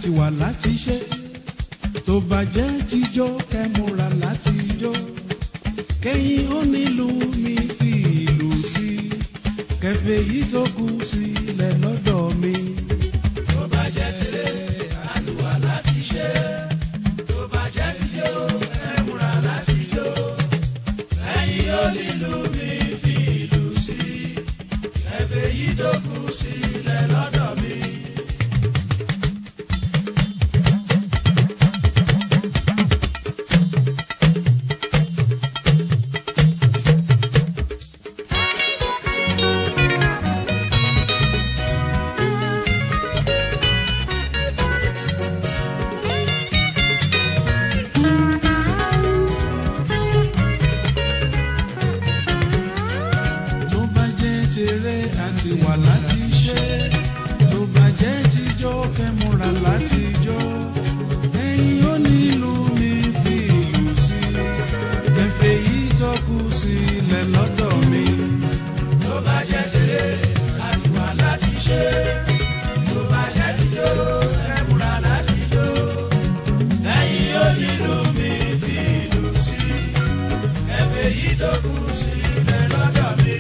àti wà láti ṣe tó bá jẹ́ tíjó kẹ́múra láti jó kẹ́yìn ó nílùú mi fi ìlú sí kẹfẹ́ yìí tó kù sílẹ̀ lọ́dọ̀ mi. tó bá jẹ́ tẹ́lẹ̀ àti wà láti ṣe tó bá jẹ́ tíjó kẹ́múra láti jó kẹ́yìn ó nílùú mi fi ìlú sí kẹfẹ́ yìí tó kù sílẹ̀ lọ́dọ̀ mi. tó bá jẹ́ tèrè àti wà láti ṣe tó bá jẹ́ tíjó kẹ́múra láti jó ẹ̀yin ó nílùú mi fi ìlú sí kẹfẹ́ yìí tó kù sílẹ̀ lọ́dọ̀ mi. tó bá jẹ́ tẹ́lẹ̀ àti wà láti ṣe tó bá jẹ́ tíjó kẹ́múra láti jó kẹ́yìn ó nílùú mi fi ìlú sí kẹfẹ́ yìí tó kù sílẹ̀ lọ́dọ̀ mi.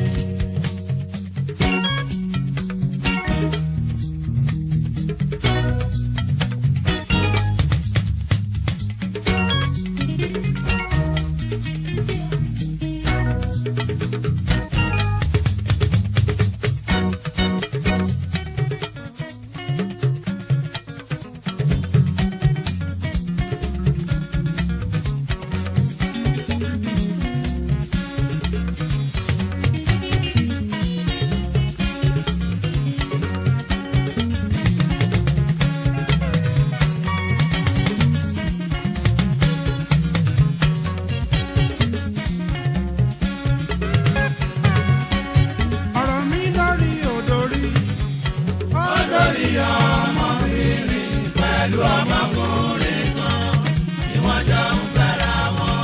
ọ̀rọ̀ mi lórí òdòrí lórí ọmọbìnrin pẹ̀lú ọmọkùnrin kan tí wọ́n jọ ń fẹ́ra wọn.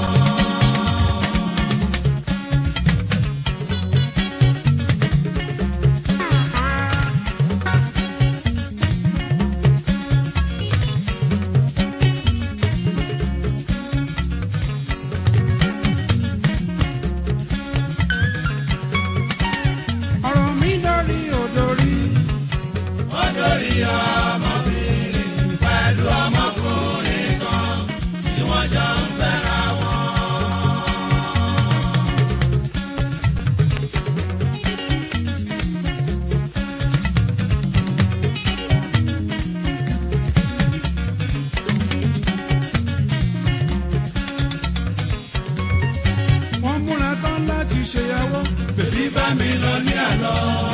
ọ̀rọ̀ mi lórí òdòrí wọ́n lórí ọmọbìnrin pẹ̀lú ọmọkùnrin kan tí wọ́n jọ ń fẹ́ra wọn. wọ́n múra tán láti ṣèyàwó bèbí bá mi lọ ní àlọ́.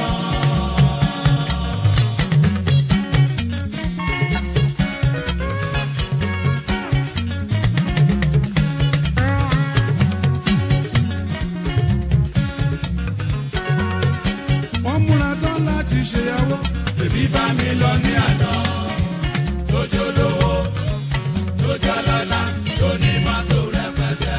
wọ́n múra tán láti ṣèyàwó bèbí bá mi lọ ní àlọ́. lójó lówó lójó lọ́lá tó ní mọ́tò rẹpẹtẹ.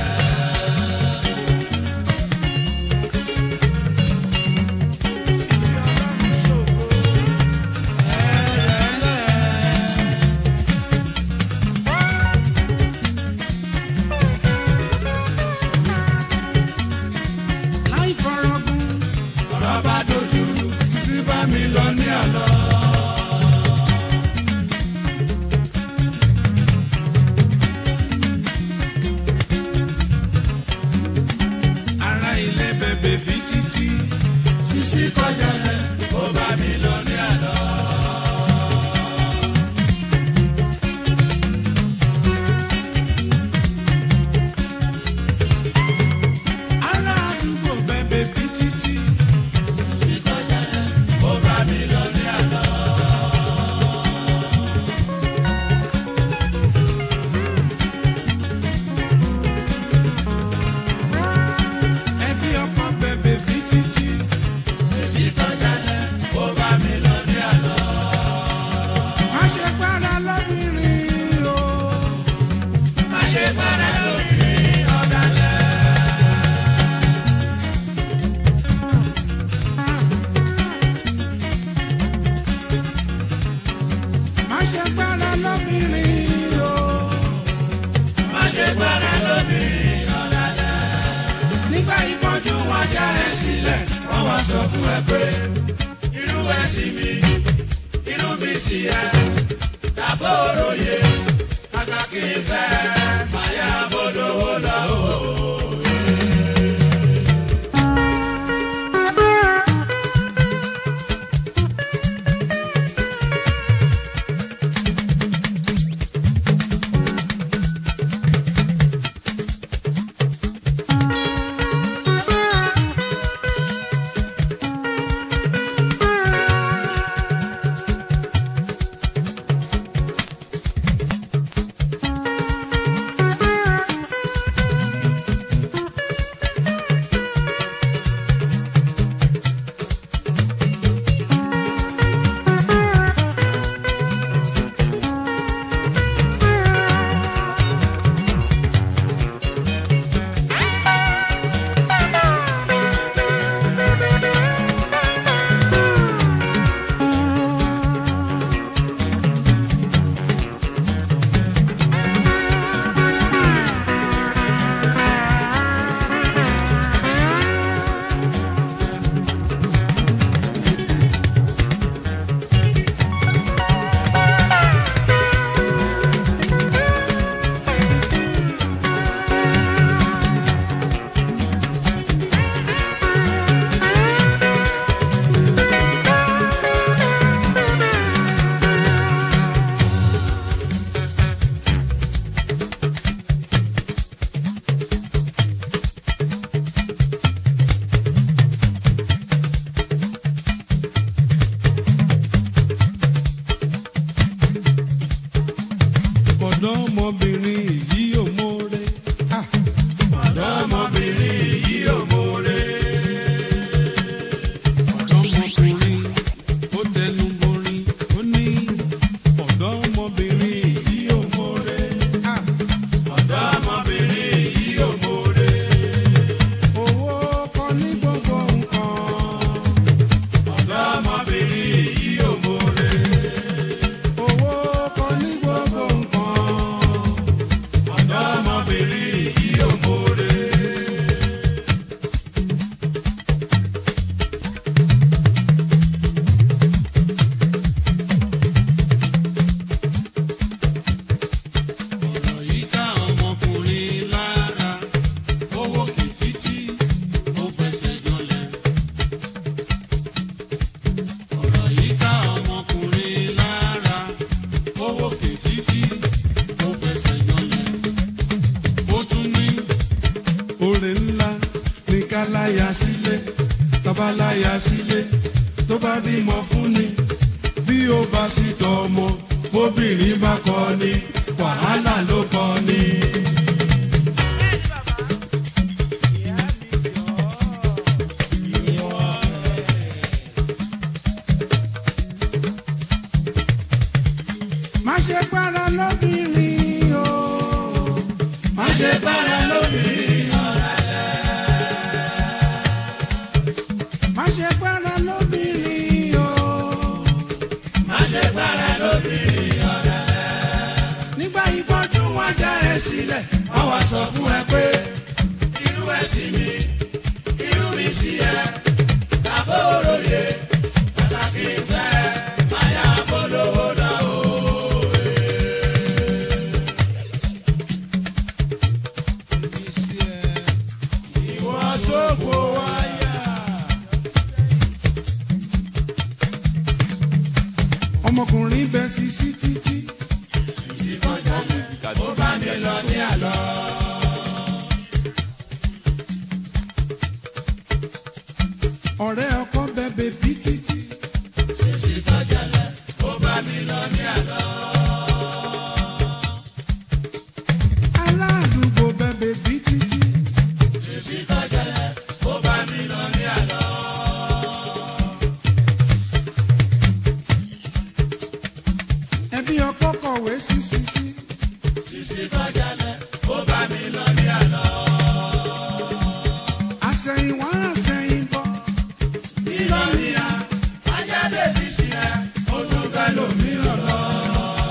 ṣe gbára lóbìnrin o. má ṣe gbára lóbìnrin ọ̀dàdà. nígbà ìpọ́njú wọn já ẹ sílẹ̀ wọ́n wá sọ fún ẹ pé irú ẹ sí mi irú mi sí ẹ tàbó òròyè kàkà kí n fẹ́ máa yá bọ́dọ̀wọ́ lọ o. ọ̀dọ́mọbìnrin yìí ò mórè. Ah, ọ̀dọ́mọbìnrin yìí ò mórè. ọ̀dọ́mọkùnrin ó tẹnu borin ó ní ọ̀dọ́mọbìnrin yìí ò mórè. Ah, ọ̀dọ́mọbìnrin yìí ò mórè. owó kọ́ ní gbogbo nǹkan. ọ̀dọ́mọbìnrin yìí ò mórè. owó kọ́ ní gbogbo nǹkan. ọ̀dọ́mọbìnrin yìí ò mórè. ọ̀rọ̀ yìí ká ọmọkùnrin lára owó kìtìtì ó fẹsẹ̀ jọlẹ̀. ọ̀rọ̀ yìí ká ọmọkùnrin lára owó kìtìtì ó fẹsẹ̀ jọlẹ̀. ó tún ní oore ńlá ní ká láya sílé tọ́ba láya sílé tó bá bímọ fún ni bí ó bá sì tọ́ ọmọ bóbìnrin bá kọ́ ni wàhálà ló kọ́ ni. má ṣe gbára lóbìnrin o má ṣe gbára lóbìnrin má ṣe gbára lóbìnrin o má ṣe gbára lóbìnrin ọ̀dàdà. nígbà ìbọjú wọn já ẹ sílẹ̀ wọ́n wá sọ fún ẹ pé irú ẹ sí mi irú mi sí ẹ tàbó òròyè pàtàkì ìfẹ́ máa yá bọ́dọ̀wọ́ lọ o. ìwọ sóko wáyà. ọmọkùnrin bẹ sí sí títí ó bá mi lọ ní àlọ́. ọ̀rẹ́ ọkọ bẹ bèbí títí ṣèṣì tọ́jọ́lẹ̀ ó bá mi lọ ní àlọ́. aládùúgbò bẹ bèbí títí ṣèṣì tọ́jọ́lẹ̀ ó bá mi lọ ní àlọ́. ẹbí ọkọ kọ̀wé sí sí sí ṣèṣì tọ́jọ́lẹ̀ ó bá mi lọ ní àlọ́. àsẹ̀yìnwá àsẹ̀yìnbọ̀ ìlọ́nìyà ajáde ti sílẹ̀ ó tún fẹ́ lòmíràn lọ.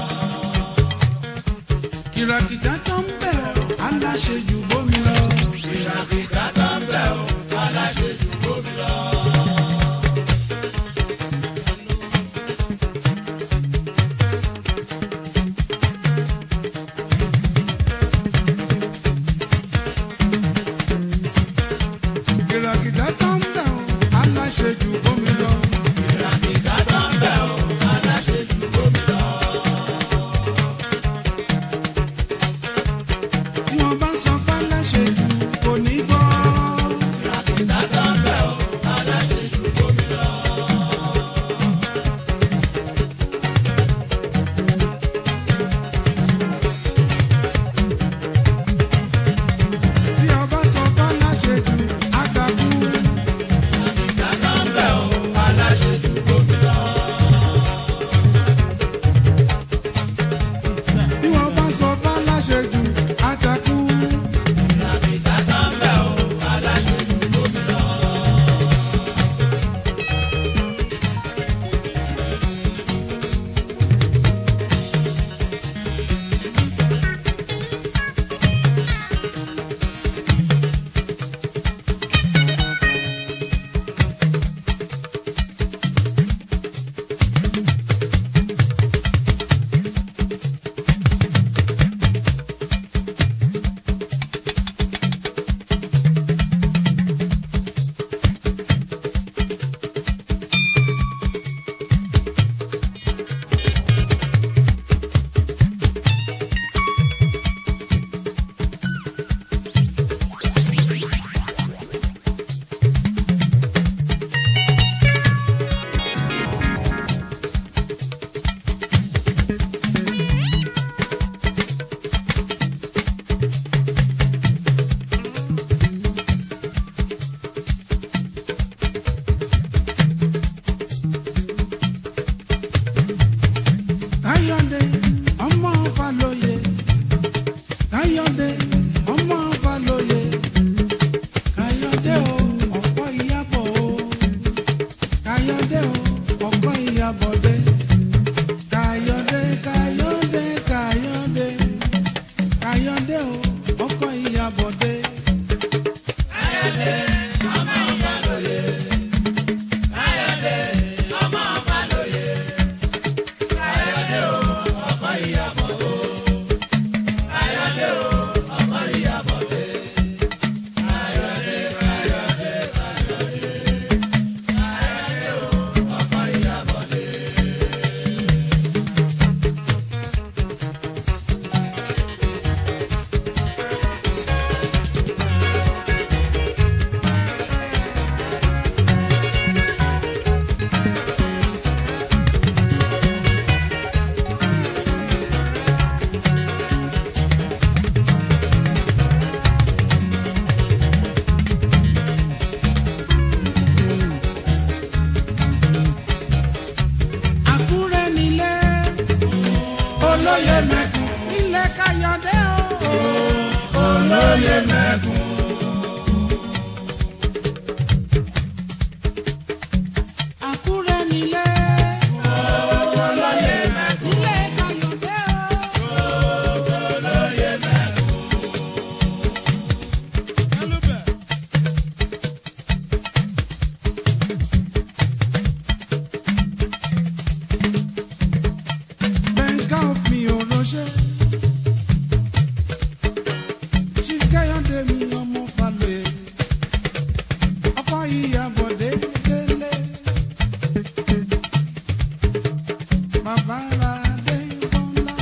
kìràkìtà tó ń bẹ̀ ọ́ aláṣejù bómi lọ. ìràkìtà tó ń bẹ̀ ọ́ aláṣejù bómi lọ. kìràkìtà tó ń bẹ̀ ọ́ aláṣejù bómi lọ. ìràkìtà tó ń bẹ̀ ọ́ aláṣejù bómi lọ. tí wọ́n bá sọ pé aláṣejù kò ní gbọ́. ìràkìtà tó ń bẹ̀ ọ́ aláṣejù bómi lọ. tí wọ́n bá sọ pé aláṣejù àgbàkú. ìràkìtà tó ń bẹ̀ ọ́ aláṣejù bómi lọ. tí wọ́n bá sọ pé aláṣejù àjàkú. ìràkìtà tó ń bẹ̀ ọ́ aláṣejù bómi lọ. Káyọ̀dé ọmọ Fálóyè. Káyọ̀dé ọmọ Fálóyè. Káyọ̀dé o ọ̀pọ̀ ìyàbọ̀ o. Káyọ̀dé o ọ̀pọ̀ ìyàbọ̀dé. Káyọ̀dé Káyọ̀dé Káyọ̀dé. Káyọ̀dé o ọ̀pọ̀ ìyàbọ̀dé. Àkúrẹ́ nílé olóyè mẹ́kùn ilé Káyọ̀dé o. olóyè mẹ́kùn. Àkúrẹ́ nílé olóyè mẹ́kùn. ilé Káyọ̀dé o. olóyè mẹ́kùn. Bẹ́ńkà mi ò ránṣẹ́. Chief Káyọ̀dé mi ọmọ Fálóyè. Ọkọ Ìyábọ̀dé délé. Bàbá Adé Bọ́lá.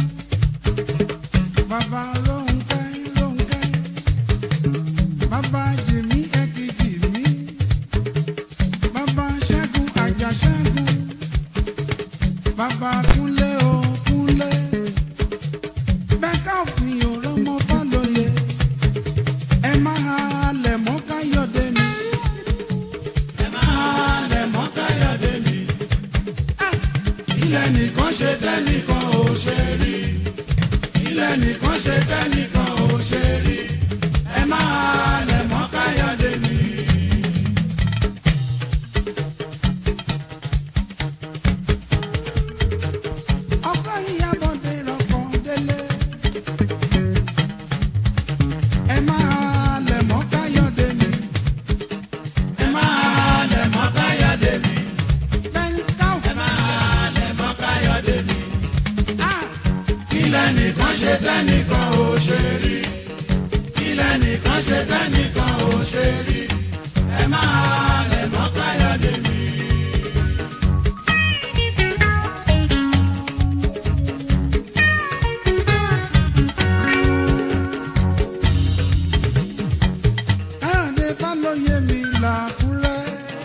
Bàbá Rónkẹ́ Rónkẹ́. Bàbá Jìmí Ẹ̀kìjì mi. Bàbá Ṣẹ́gun Àjàṣẹ́gun. Bàbá Kúnlé o Kúnlé. Bẹ́ńkà mi ò rọ́mọ Fálóyè. Ẹ máa halẹ̀ mọ́ Káyọ̀dé mi. ẹ máa lẹ̀ mọ́ Káyọ̀dé mi. ilẹ̀ nìkan ṣe tẹ́nìkan ò ṣe rí. ilẹ̀ nìkan ṣe tẹ́nìkan ò ṣe rí. ẹ máa lẹ̀ mọ́ Káyọ̀dé mi. Ọkọ Ìyábọ̀dé rọ̀kọ̀ délé. lẹ́nìkan ṣe tẹ́nìkan ò ṣe rí kí lẹ́nìkan ṣe tẹ́nìkan ò ṣe rí ẹ máa lẹ̀ mọ́ káyọ̀dé mi. káyọ̀dé fálóye mi làkúrẹ́.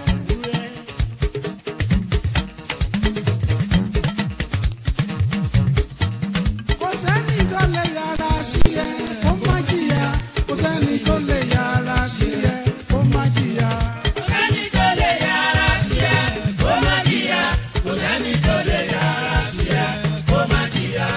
kò sẹ́ni tó lè yára sí ẹ kó má jìyà kò sẹ́ni tó lè yára sí ẹ kó má jìyà. kò sẹ́ni tó lè yára sí ẹ kó má jìyà kò sẹ́ni tó lè yára sí ẹ kó má jìyà.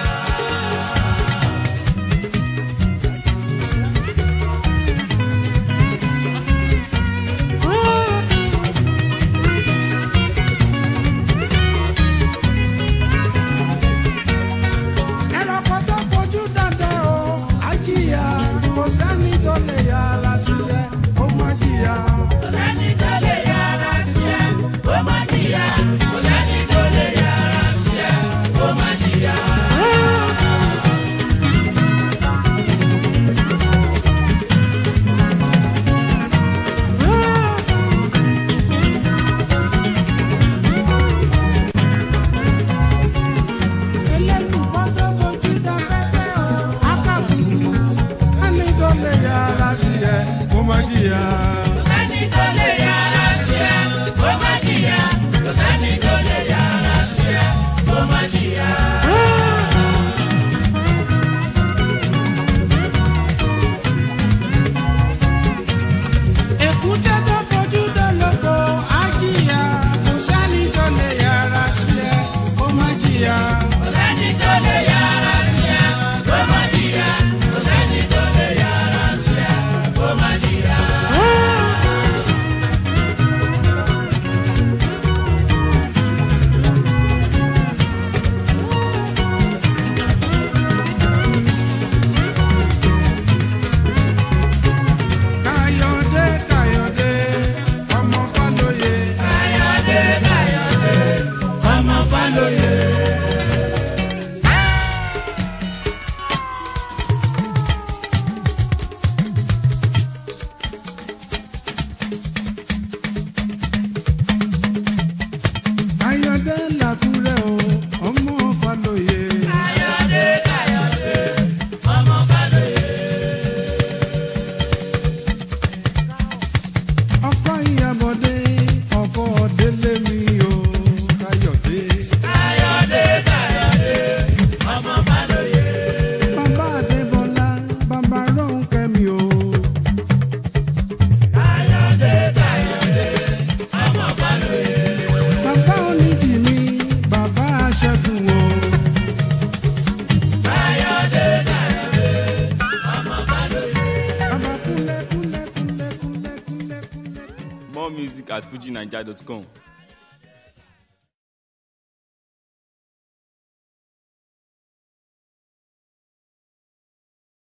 ẹranko tó fojú dandan o á jìyà kò sẹ́ni tó lè yára sí ẹ kó má jìyà. kò sẹ́ni tó lè yára sí ẹ kó má jìyà kò sẹ́ni tó lè yára sí ẹ kó má jìyà. ẹlẹ́nùkọ́ tó fojú dáfẹ́fẹ́ o á kàbùkù ẹni tó lè yára sí ẹ kó má jìyà. kò sẹ́ni tó lè yára sí ẹ kó má jìyà kò sẹ́ni tó lè yára sí ẹ kó má jìyà. èkúté tó fojú dọ́lọ́gbọ̀ á jìyà kò sẹ́ni tó lè yára sí ẹ kó má jìyà. kò sẹ́ni tó lè yára sí ẹ kó má jìyà kò sẹ́ni tó lè yára sí ẹ kó má jìyà. káyọ̀dé káyọ̀dé ọmọ fálóye. káyọ̀dé káyọ̀dé ọmọ fálóye. káyọ̀dé làkúrẹ́ o ọmọ fálóye. káyọ̀dé káyọ̀dé ọmọ fálóye. ọkọ ìyàbọ̀dé ọkọ délé mi o káyọ̀dé. káyọ̀dé káyọ̀dé ọmọ fálóye. bàbá adébọlá bàbá rónkẹ́ mi o. káyọ̀dé káyọ̀dé ọmọ fálóye. bàbá oníjì mi bàbá aṣẹ́fún o. káyọ̀dé káyọ̀dé ọmọ fálóye. bàbá kúnlẹ̀ kúnlẹ̀ kúnlẹ̀ kúnlẹ̀ kúnlẹ̀ kúnlẹ̀. More music at fujinaija.com.